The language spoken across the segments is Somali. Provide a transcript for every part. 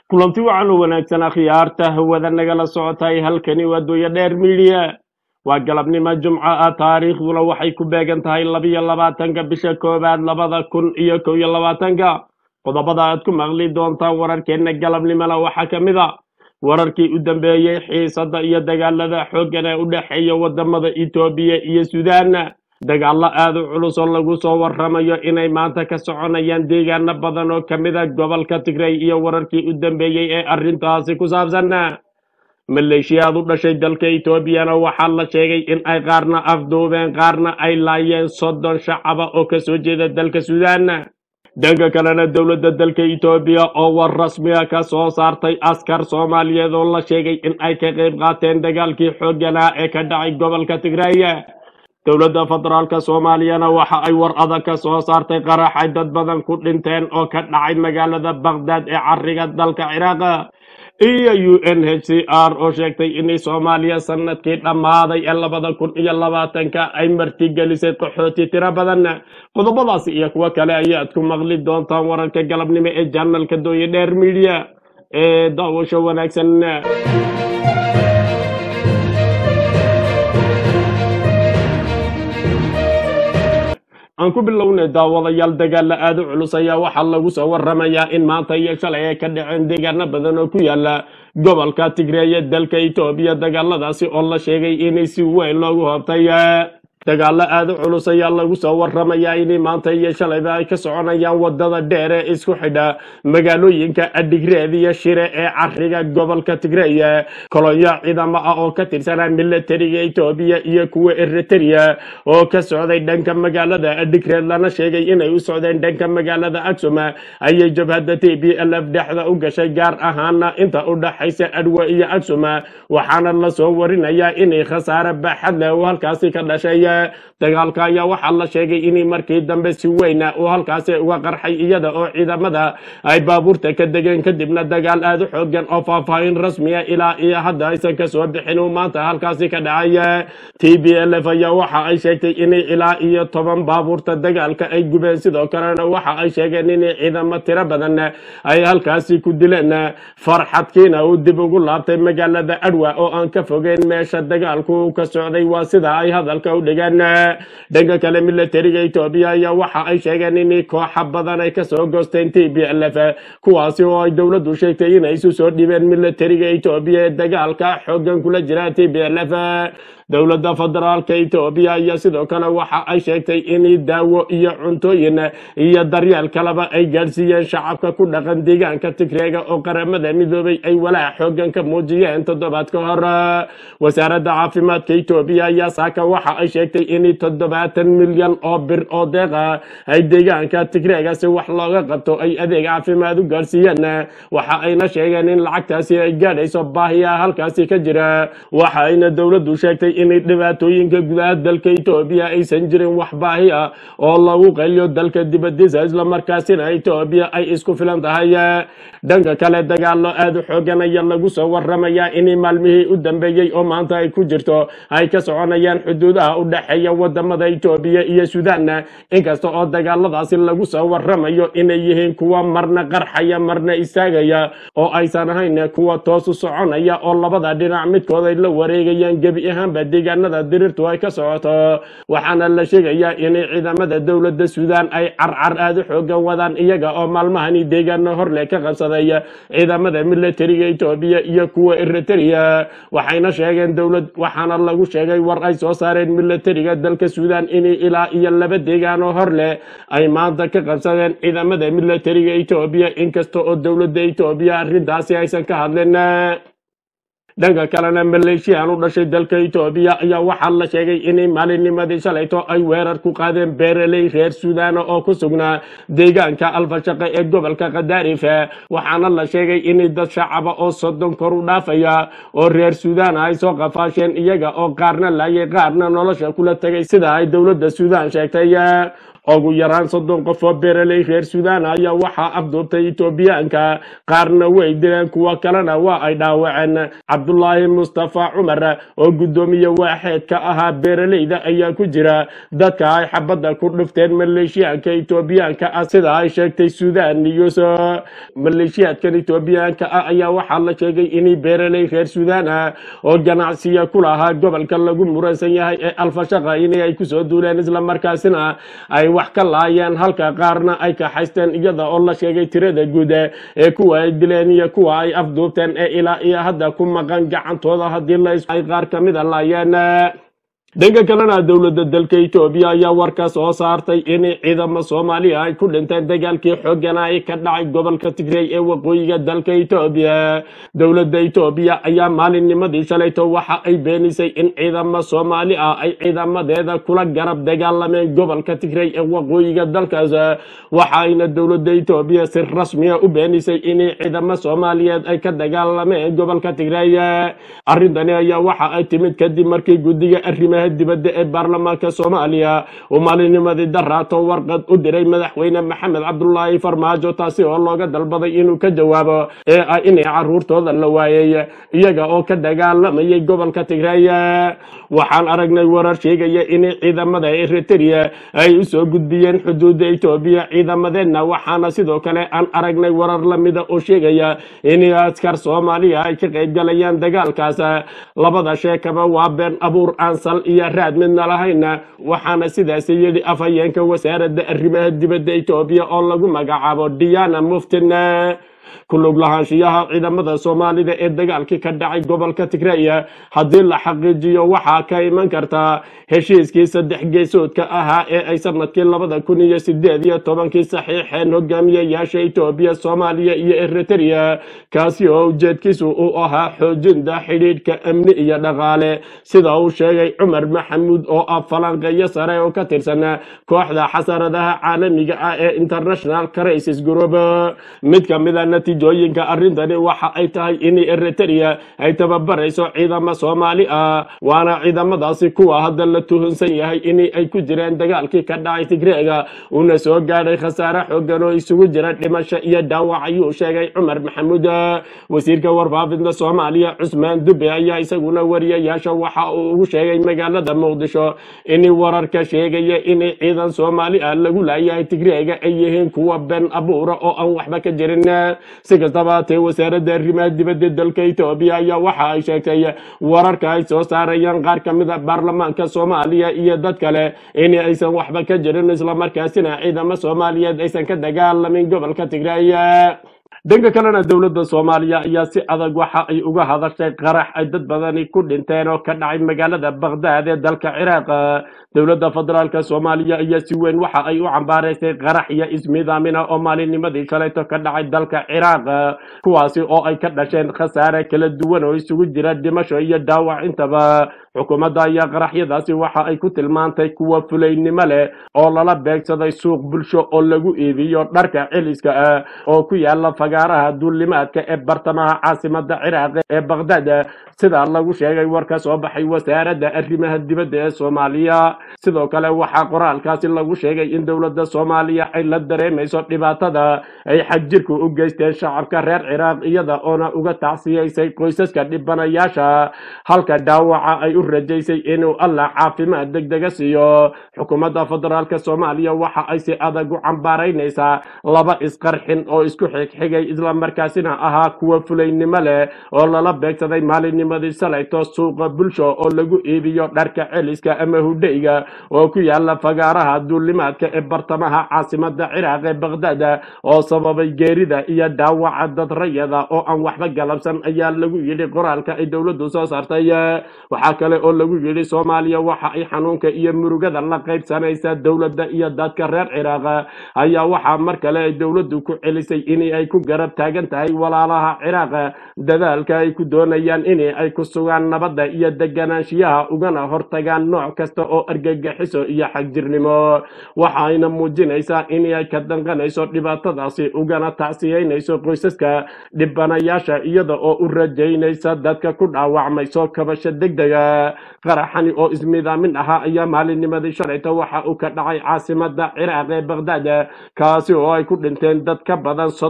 kulanti wacan u wanaagsan akhyaarta hawada nagala socotay halkani waa dooya dheer midiya waa galabnimo jumco ah taariikhduna waxay ku beegan tahay labiyo labaatanka bisha koowaad labada kun iyo kow iyo labaatanka qodobada aad ku maqli doontaan wararkeenna galabnimona waxaa ka mid a wararkii u dambeeyey xiisada iyo dagaalada xooggan ee u dhexeeya wadamada etoobiya iyo suudaan dagaallo aad u culus oo lagu soo warramayo inay maanta ka soconayaan deegaano badan oo ka mid a gobolka tigray iyo wararkii u dambeeyey ee arrintaasi ku saabsan maleeshiyaad u dhashay dalka etoobiyana waxaa la sheegay in ay qaarna afduubeen qaarna ay laayeen soddon shacaba oo kasoo jeeda dalka suudaan dhanka kalena dowladda dalka etoobiya oo war rasmiga ka soo saartay askar soomaaliyeed oo la sheegay in ay ka qayb qaateen dagaalkii xoogganaa ee ka dhacay gobolka tigray dowladda federaalka soomaaliyana waxa ay war adag ka soo saartay qarax ay dad badan ku dhinteen oo ka dhacay magaalada baghdad ee cariga dalka ciraaq iyo u n h c r oo sheegtay inay soomaaliya sanadkii dhammaaday ee labada kun iyo labaatanka ay martigelisay qaxooti tiro badan qodobadaasi iyo kuwo kale ayaad ku maqli doontaan wararka galabnimo ee janalka dooye dheer midiya ee daawasho wanaagsan aan ku bilownay daawadayaal dagaalla aada u culus ayaa waxaa lagu soo warramayaa in maanta iyo shalay ay ka dhaceen deegaano badan oo ku yaala gobolka tigreeye dalka etoobiya dagaaladaasi oo la sheegay inay si weyn loogu hoobtay dagaallo aada u culus ayaa lagu soo warramayaa inay maanta iyo shalayba ay ka soconayaan wadada dheer ee isku xidha magaalooyinka adhigreed iyo shire ee cariga gobolka tigreeye kolonyo ciidamo ah oo ka tirsanaa milatariga etoobiya iyo kuwa eriteria oo ka socday dhanka magaalada adhigreed lana sheegay inay u socdeen dhanka magaalada aksum ayay jabhadda t b l f dhexda u gashay gaar ahaana inta u dhaxaysa adwa iyo aksum waxaana lasoo warinayaa inay khasaare baaxad leh oo halkaasi ka dhashay dagaalka ayaa waxaa la sheegay inay markii dambe si weyna uu halkaasi uga qarxay iyada oo ciidamada ay baabuurta ka degeen kadibna dagaal aada u xoogan oo faahfaahin rasmiya ilaa iyo hadda aysan kasoo bixin uu maanta halkaasi ka dhacay t b l f ayaa waxa ay sheegtay inay ilaa iyo toban baabuurta dagaalka ay gubeen sidoo kalena waxa ay sheegeen inay ciidamo tiro badan ay halkaasi ku dileen farxadkiina uu dib ugu laabtay magaalada adwa oo aan ka fogeyn meesha dagaalku ka socday waa sida ay hadalka u dhigeen dhanka kale milatariga etoobiya ayaa waxa ay sheegeen in kooxa badan ay kasoo goosteen t b l f kuwaasi oo ay dowladdu sheegtay inay isu soo dhibeen milatariga etoobiya ee dagaalka xoogan kula jira t b l f dowladda federaalka etoobiya ayaa sidoo kale waxa ay sheegtay in daawo iyo cuntooyin iyo daryeel kaleba ay gaadhsiiyeen shacabka ku dhaqan deegaanka tigreega oo qaramada midoobay ay walaac xoogan ka muujiyeen toddobaad ka hor wasaaradda caafimaadka etoobiya ayaa saaka waxa ay sheegtay in toddobaatan milyan oo bir oo deeqa ay deegaanka tigreega si wax looga qabto ay adeeg caafimaad u gaadhsiiyeen waxa ayna sheegeen in lacagtaasi ay gaadhayso baahiya halkaasi ka jira waxa ayna dowladdu sheegtay inay dhibaatooyinka gudaha dalka etoobiya aysan jirin wax baahi ah oo lagu qayliyo dalka dibadiisa islamarkaasina etoobiya ay isku filan tahay dhanka kale dagaalo aada u xoogan ayaa lagu soo warramayaa in maalmihii u dambeeyey oo maanta ay ku jirto ay ka soconayaan xuduudaha u dhexeeya wadamada etoobiya iyo suudaan inkasta oo dagaaladaasi lagu soo warramayo inay yihiin kuwa marna qarxaya marna istaagaya oo aysan ahayn kuwa toosu soconaya oo labada dhinac midkood ay la wareegayaan gebi ahaanba deegaanada dirirtu ay ka socoto waxaana la sheegayaa inay ciidamada dowladda suudaan ay carcar aada u xoogan wadaan iyaga oo maalmahani deegaano horleh ka qabsaday ciidamada milatariga etoobiya iyo kuwa eriteria waxayna sheegeen dowlad waxaana lagu sheegay war ay soo saareen milatariga dalka suudaan inay ilaa iyo laba deegaanoo hor leh ay maanta ka qabsadeen ciidamada milatariga etoobiya inkasta oo dowladda etoobiya arrintaasi aysan ka hadlin dhanka kalena maleeshiyan u dhashay dalka etoobiya ayaa waxaa la sheegay inay maalinnimadii shalayto ay weerar ku qaadeen beeraley reer suudaana oo ku sugnaa deegaanka alfashaqe ee gobolka khadaarif waxaana la sheegay inay dad shacaba oo soddon kor u dhaafaya oo reer suudaana ay soo qafaasheen iyaga oo qaarna laayay qaarna nolosha kula tegay sida ay dowladda suudaan sheegtay ugu yaraan soddon qof oo beeraley reer suudaan ayaa waxaa afduubtay etoobiyaanka qaarna way dileen kuwo kalena waa ay dhaawaceen cabdulaahi mustafa cumar oo guddoomiye waaxeed ka ahaa beeraleyda ayaa ku jira dadka ay xabadda ku dhufteen maleeshiyaanka etoobiyaanka ah sida ay sheegtay suudaan news maleeshiyaadkan etoobiyaanka ah ayaa waxaa la sheegay inay beeraley reer suudaan ah oo ganacsiya ku lahaa gobolka lagu muransan yahay ee alfashaqa inay ay kusoo duuleen islamarkaasina ay wax ka laayeen halka qaarna ay kaxaysteen iyada oo la sheegay tirada guud ee kuwa ay dileen iyo kuwa ay afduubteen ee ilaa iyo hadda ku maqan gacantooda haddii la ay qaar ka mida laayeen dhanka kalena dowladda dalka etoobiya ayaa warka soo saartay in ciidamo soomaaliya ay ku dhinteen dagaalkii xoogana ay ka dhacay gobolka tigrey ee waqooyiga dalka etoobiya dowladda etoobiya ayaa maalinnimadii shalayto waxa ay beenisay in ciidamo soomaali ah ay ciidamadeeda kula garab dagaalameen gobolka tigrey ee waqooyiga dalkaas waxayna dowladda etoobiya si rasmiya u beenisay in ciidamo soomaaliyeed ay ka dagaalameen gobolka tigrey arrintani ayaa waxa ay timid kadib markii guddiga arrimaha dibadda ee baarlamaanka soomaaliya uu maalinimadii daraato warqad u diray madaxweyne maxamed cabdulaahi farmaajo taasi oo looga dalbaday inuu ka jawaabo ee ah inay caruurtooda la waayay iyaga oo ka dagaalamayay gobolka tigray waxaan aragnay warar sheegaya in ciidamada eritrea ay usoo gudbiyeen xuduudda etoobiya ciidamadeenna waxaana sidoo kale aan aragnay warar lamida oo sheegaya in askar soomaaliya ay ka qaybgalayaan dagaalkaas labada sheekaba waa been abuur aan sal iyo raad midna lahayna waxaana sidaasi yidhi afhayeenka wasaaradda arrimaha dibadda etoobiya oo lagu magacaabo diana muftin ku lug lahaanshiyaha ciidamada soomaalida ee dagaalkii ka dhacay gobolka tigreya haddii la xaqiijiyo waxaa ka iman kartaa heshiiskii saddex geesoodka ahaa ee ay sanadkii labada kun iyo sideed iyo tobankii saxiixeen hogaamiyayaasha etoobiya soomaaliya iyo eritrea kaasi oo ujeedkiisu uu ahaa xoojinta xidhiidhka amni iyo dhaqaale sida uu sheegay cumar maxamuud oo ah falanqeeyo sare oo ka tirsan kooxda xasaradaha caalamiga ah ee international crisis group mid ka mid a natiijooyinka arrintani waxa ay tahay in eritrea ay tababarayso ciidamo soomaali ah waana ciidamadaasi kuwa hadda la tuhunsan yahay in ay ku jireen dagaalkii ka dhacay tigreega uuna soo gaadhay khasaare xoogan oo isugu jira dhimasho iyo dhaawac ayuu sheegay cumar maxamuud wasiirka warfaafinta soomaaliya cusmaan dube ayaa isaguna wariyayaasha waxa uu ugu sheegay magaalada muqdisho in wararka sheegaya in ciidan soomaali ah lagu laayahay tigreega ay yihiin kuwa been abuura oo aan waxba ka jirin si kastaba haatee wasaaradda arrimaha dibadda dalka etoobiya ayaa waxa ay sheegtay wararka ay soo saarayaan qaar ka mid a baarlamaanka soomaaliya iyo dad kale in aysan waxba ka jirin islamarkaasina ciidamo soomaaliyeed aysan ka dagaalamin gobolka tigray dhanka kalena dowladda soomaaliya ayaa si adag waxa ay uga hadashay qarax ay dad badani ku dhinteen oo ka dhacay magaalada baghdad ee dalka ciraaq dowladda federaalka soomaaliya ayaa si weyn waxa ay u cambaaraysay qarax iyo ismiidaamina oo maalinnimadii shalayto ka dhacay dalka ciraaq kuwaasi oo ay ka dhasheen khasaare kala duwan oo isugu jira dhimasho iyo dhaawac intaba xukuumadda ayaa qaraxyadaasi waxa ay ku tilmaantay kuwa fulaynimo leh oo lala beegsaday suuq bulsho oo lagu iibiyo dharka celiska ah oo ku yaala fagaaraha duulimaadka ee bartamaha caasimada ciraaq ee baghdad sida lagu sheegay war ka soo baxay wasaaradda arrimaha dibadda ee soomaaliya sidoo kale waxaa qoraalkaasi lagu sheegay in dowladda soomaaliya ay la dareemayso dhibaatada ay xagjirku u geysteen shacabka reer ciraaq iyada oona uga tacsiyaysay qoysaska dhibanayaasha halka dhaawaca ay u rajaysay inuu allah caafimaad degdega siiyo xukuumadda federaalk soomaaliya waxa ay si adag u cambaaraynaysaa laba isqarxin oo isku xigxigay islamarkaasina ahaa kuwa fulaynimo leh oo lala beegsaday maalinnimadii shalayto suuqa bulsho oo lagu iibiyo dharka celiska ama hudheyga oo ku yaala fagaaraha duulimaadka ee bartamaha caasimada ciraaq ee baghdad oo sababay geerida iyo dhaawaca dad rayada oo aan waxba galabsan ayaa lagu yidhi qoraalka ay dowladdu soo saartay waxaa kale oo lagu yidhi soomaaliya waxa ay xanuunka iyo murugada la qaybsanaysaa dowladda iyo dadka reer ciraaq ayaa waxaa mar kale ay dowladdu ku celisay in ay ku garab taagan tahay walaalaha ciraaq dadaalka ay ku doonayaan in ay ku sugaan nabadda iyo deganaanshiyaha ugana hortagaan nooc kasta oo argagixiso iyo xagjirnimo waxayna muujinaysaa in ay ka danqanayso dhibaatadaasi ugana tacsiyeynayso qoysaska dhibanayaasha iyada oo u rajaynaysa dadka ku dhaawacmayso kabasho degdega qaraxani oo ismiidaamin ahaa ayaa maalinnimadii shalayta waxa uu ka dhacay caasimada ciraaq ee baghdad kaasi oo ay ku dhinteen dad ka badan soddon iyo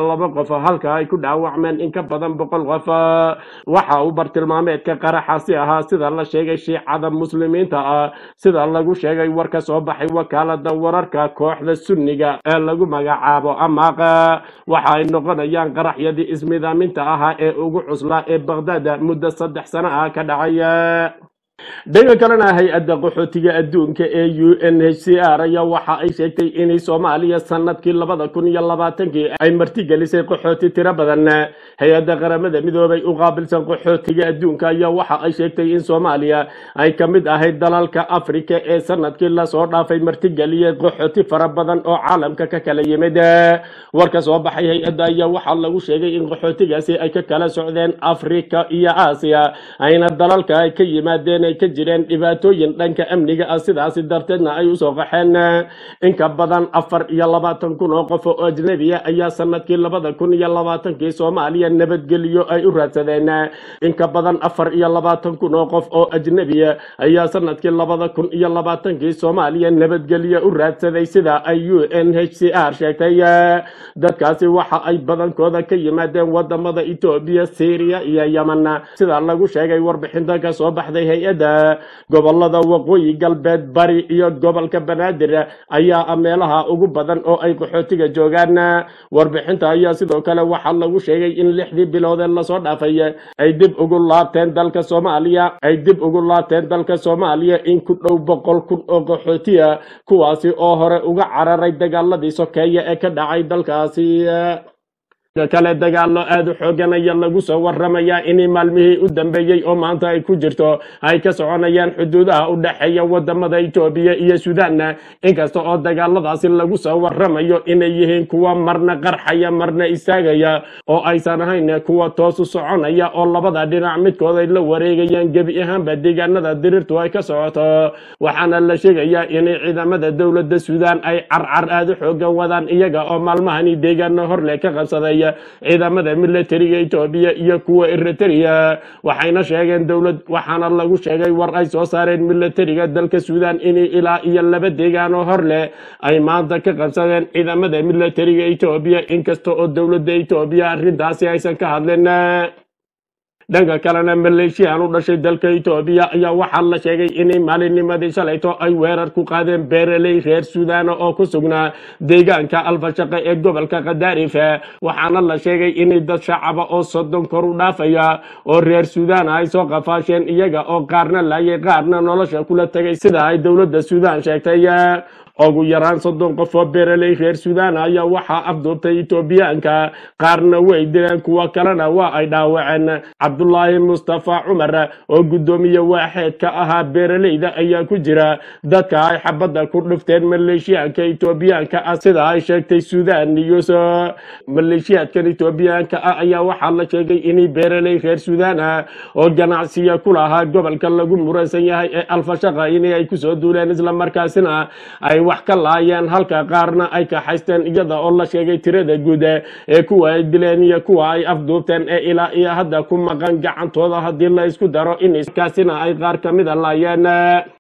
laba qof halka ay ku dhaawacmeen in ka badan boqol qof waxa uu bartilmaameedka qaraxaasi ahaa sida la sheegay shiicada muslimiinta ah sida lagu sheegay war ka soo baxay wakaalada wararka kooxda sunniga ee lagu magacaabo amaaqa waxa ay noqonayaan qaraxyadii ismidaaminta ahaa ee ugu cuslaa ee baghdad muddo saddex sano ah ka dhacaya dhanka kalena hay-adda qaxootiga adduunka ee u n h c r ayaa waxa ay sheegtay inay soomaaliya sanadkii labada kun iyo labaatankii ay martigelisay qaxooti tiro badan hay-adda qaramada midoobay u qaabilsan qaxootiga adduunka ayaa waxa ay sheegtay in soomaaliya ay ka mid ahayd dalalka afrika ee sanadkii lasoo dhaafay martigeliyay qaxooti fara badan oo caalamka ka kala yimid warka soo baxay hay-adda ayaa waxaa lagu sheegay in qaxootigaasi ay ka kala socdeen afrika iyo aasiya ayna dalalka ay ka yimaadeen ay ka jireen dhibaatooyin dhanka amniga ah sidaasi darteedna ay usoo qaxeen in ka badan afar iyo labaatan kun oo qof oo ajnabiya ayaa sanadkii labada kun iyo labaatankii soomaaliya nabadgelyo ay u raadsadeen in ka badan afar iyo labaatan kun oo qof oo ajnabiya ayaa sanadkii labada kun iyo labaatankii soomaaliya nabadgelyo u raadsaday sida ay u n h c r sheegtay dadkaasi waxa ay badankooda ka yimaadeen wadamada etoobiya syriya iyo yemen sida lagu sheegay warbixinta ka soo baxday hay-adda gobolada waqooyi galbeed bari iyo gobolka banaadir ayaa ah meelaha ugu badan oo ay qaxootiga joogaan warbixinta ayaa sidoo kale waxaa lagu sheegay in lixdii biloodee lasoo dhaafay ay dib ugu laabteen dalka soomaaliya ay dib ugu laabteen dalka soomaaliya in ku dhow boqol kun oo qaxootiya kuwaasi oo hore uga cararay dagaaladii sokeeye ee ka dhacay dalkaasi kale dagaalo aada u xoogan ayaa lagu soo waramayaa inay maalmihii u dambeeyey oo maanta ay ku jirto ay ka soconayaan xuduudaha u dhexeeya wadamada etoobiya iyo suudaan inkasta oo dagaaladaasi lagu soo waramayo inay yihiin kuwa marna qarxaya marna istaagaya oo aysan ahayn kuwa toosu soconaya oo labada dhinac midkood ay la wareegayaan gebi ahaanba deegaanada dirirtu ay ka socoto waxaana la sheegayaa inay ciidamada dowladda suudaan ay carcar aada u xoogan wadaan iyaga oo maalmahani deegaano horle ka qabsaday ciidamada militariga etoobiya iyo kuwa eritrea waxayna sheegeen dowlad waxaana lagu sheegay war ay soo saareen militariga dalka suudaan inay ilaa iyo laba deegaanoo hor leh ay maanta ka qabsadeen ciidamada militariga etoobiya inkasta oo dowladda etoobiya arrintaasi aysan ka hadlin dhanka kalena maleeshiyan u dhashay dalka etoobiya ayaa waxaa la sheegay inay maalinnimadii shalayto ay weerar ku qaadeen beeraley reer suudaana oo ku sugnaa deegaanka alfashaqe ee gobolka khadaarif waxaana la sheegay inay dad shacaba oo soddon kor u dhaafaya oo reer suudaan ay soo qafaasheen iyaga oo qaarna laayay qaarna nolosha kula tegay sida ay dowladda suudaan sheegtay ugu yaraan soddon qof oo beeraley reer suudaan ayaa waxaa afduubtay etoobiyaanka qaarna way dileen kuwa kalena waa ay dhaawaceen cabdulaahi mustafa cumar oo guddoomiye waaxeed ka ahaa beeraleyda ayaa ku jira dadka ay xabadda ku dhufteen maleeshiyaanka etoobiyaanka ah sida ay sheegtay suudaan news maleeshiyaadkan etoobiyaanka ah ayaa waxaa la sheegay inay beeraley reer suudaan ah oo ganacsiya ku lahaa gobolka lagu muransan yahay ee alfashaqa in ay kusoo duuleen islamarkaasina ay wax ka laayeen halka qaarna ay kaxaysteen iyada oo la sheegay tirada guud ee kuwa ay dileen iyo kuwa ay afduubteen ee ilaa iyo hadda ku maqan gacantooda haddii la isku daro in kaasina ay qaar ka mida laayeen